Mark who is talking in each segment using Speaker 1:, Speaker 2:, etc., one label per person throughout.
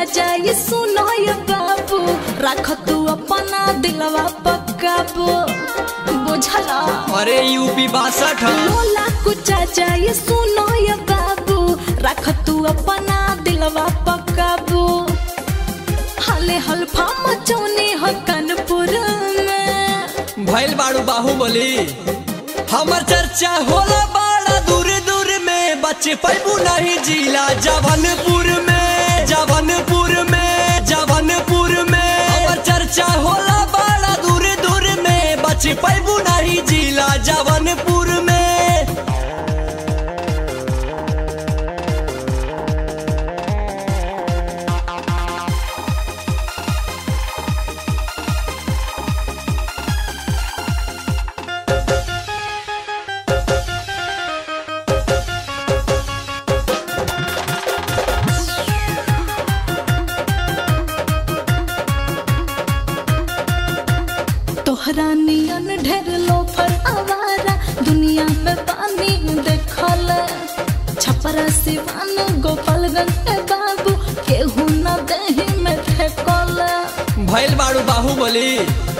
Speaker 1: जाए सुनो ये बाबू रख तू अपना दिलवा पक्काबू बुझला
Speaker 2: अरे यूपी बासठ
Speaker 1: लोला कुचा जाए सुनो ये बाबू रख तू अपना दिलवा पक्काबू हले हल्फा मचौनी हो कानपुर में
Speaker 2: भैल बाड़ू बाहुबली हमर चर्चा होला बड़ा दूर दूर में बच्चे पैबू नहीं जिला जवनपुर में जवनपुर में जवनपुर में हमर चर्चा होला बड़ा दूर दूर में बच्चे पैबू नहीं जिला जवनपुर में
Speaker 1: तोहरा नियन ढेर लोफर आवारा दुनिया में पानी देखल छपरा सिवान गोपालगंज ए बाबू केहू न दही में फेंकल
Speaker 2: भैल बाड़ू बाहुबली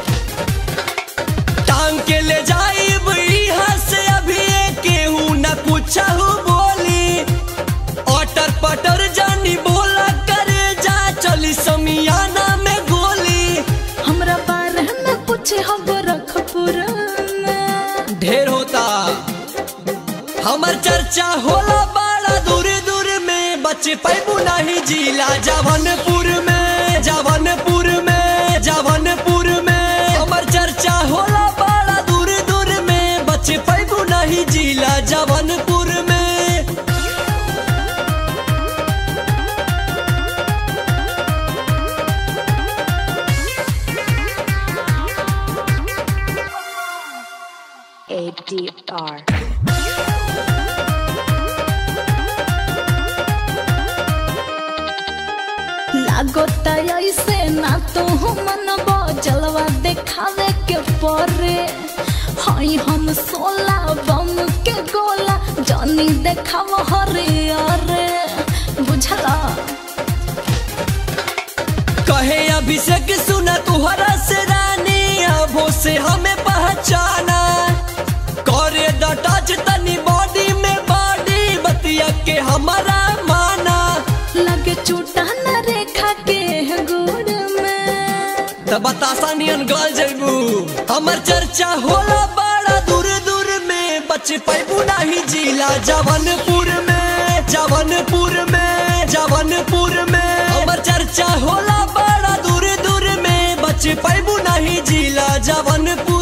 Speaker 2: टांग के ले जाई यहाँ से अभी केहू न पूछहू बोली अटर पटर जानी बोला करे जा चली समियाना में गोली
Speaker 1: हमरा बारे में पूछे हम रखपुर में
Speaker 2: ढेर होता हमर चर्चा होला बड़ा दूर दूर में बच्चे पैबू नहीं जिला जवनपुर में जवनपुर में जवनपुर में हमर चर्चा होला बड़ा दूर दूर में बच्चे पैबू नहीं जिला जवनपुर में
Speaker 3: ADR.
Speaker 1: लागोता ऐसे ना तो मन जलवा देखावे के परे हई हम सोला बम के गोला जानी देखाव हरे अरे बुझला
Speaker 2: कहे अभिषेक सुना तुहरा से रानी अबो से हमें पहचाना करे द टच तनी बॉडी में बॉडी बतिया के हमारा माना
Speaker 1: लगे चूटा न रेखा के गुड़ में
Speaker 2: त बतासा नियन गल जैबू हमर चर्चा होला बड़ा दूर दूर में बच्चे पैबू नहीं जिला जवनपुर में जवनपुर में जवनपुर में हमर चर्चा होला बड़ा दूर दूर में बच्चे पैबू नहीं जिला जवनपुर